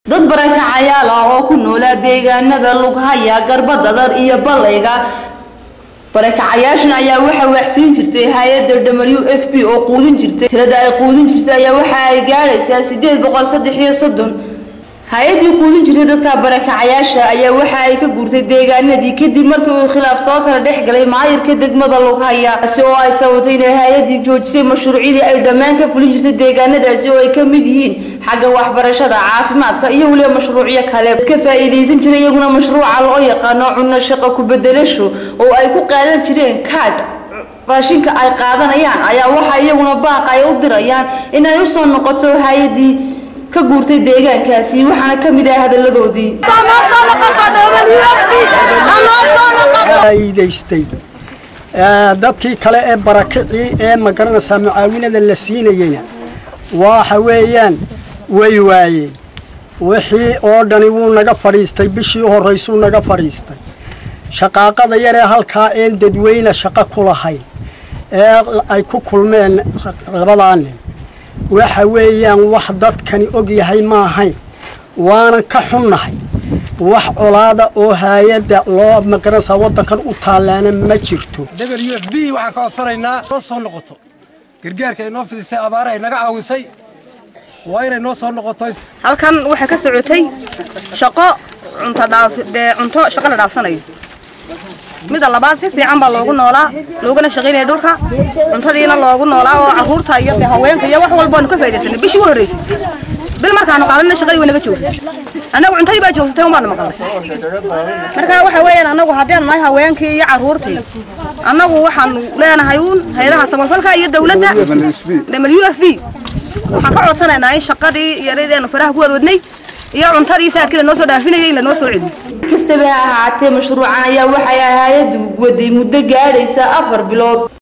dad barakacayaal ah oo ku noolaa deegaanada lughaya garbadadar iyo ballayga barakacayaashan ayaa waxaa waxsiin jirtay hay-adda w f b oo quudin jirtay tirada ay quudin jirtay ayaa waxa ay gaadhaysaa sideed boqol saddex iyo soddon hay-addii quudin jirtay dadka barakacayaasha ayaa waxa ay ka guurtay deegaanadii kadib markii uu khilaaf soo kala dhex galay maayirka degmada lughaya si oo ay sababtay inay hay-addii joojisay mashruucyadii ay dhammaan ka fulin jirtay deegaanadaasi oo ay ka mid yihiin xagga waxbarashada caafimaadka iyo weliba mashruucyo kale ka faa'iidaysan jiray iyaguna mashruuca loo yaqaano cunno shaqo ku-bedelasho oo ay ku qaadan jireen kaadh raashinka ay qaadanayaan ayaa waxa iyaguna baaq ay u dirayaan in ay usoo noqoto hay-addii ka guurtay deegaankaasi waxaana ka mid ah hadalladoodii faa'iidaystay dadkii kale ee barakicii ee magaranaysaa mucaawinada la siinayeyna waxa weeyaan way waayeen wixii oo dhani wuu naga fadhiistay bishii horraysuu naga fadhiistay shaqaaqada yaree halkaa een dadweyne shaqo ku lahayn ee ay ku kulmeen labadaa nin waxa weeyaan wax dadkani og yahay ma ahayn waanan ka xunnahay wax colaada oo haayadda loo magaranaysaa waddankan u taallaana ma jirto w f b waxaan ka codsanaynaa noo soo noqoto gargaarka ay noo fidisay abaare ay naga caawisay waa inay noo soo noqoto halkan waxaa ka socotay shaqo cuntodhaafdee cunto shaqo la dhaafsanayo midda labaad si fiican baa loogu noolaa looguna shaqaynaya dhulka cuntadiina loogu noolaa oo carruurta iyo dee haweenka iyo wax walba aanu ka faa'idaysanay bishii u horraysay bil markaanu qaadana shaqadii way naga joogsatay annagu cuntadii baa joogsatay un baanu maqalnay marka waxa weeyaan annagu haddaanu nahay haweenkii iyo carruurtii annagu waxaanu leenahay uun hay-adaha samafalka iyo dawladda w f b waxaan ka codsanaynaa in shaqadii iyadadeenu faraha ku wadwadnay iyo cuntadii saadkii lanoo soo dhaafinayay in lanoo soo celiyo kastaba ha ahaatee mashruucan ayaa waxay hay-addu waday muddo gaadhaysa afar bilood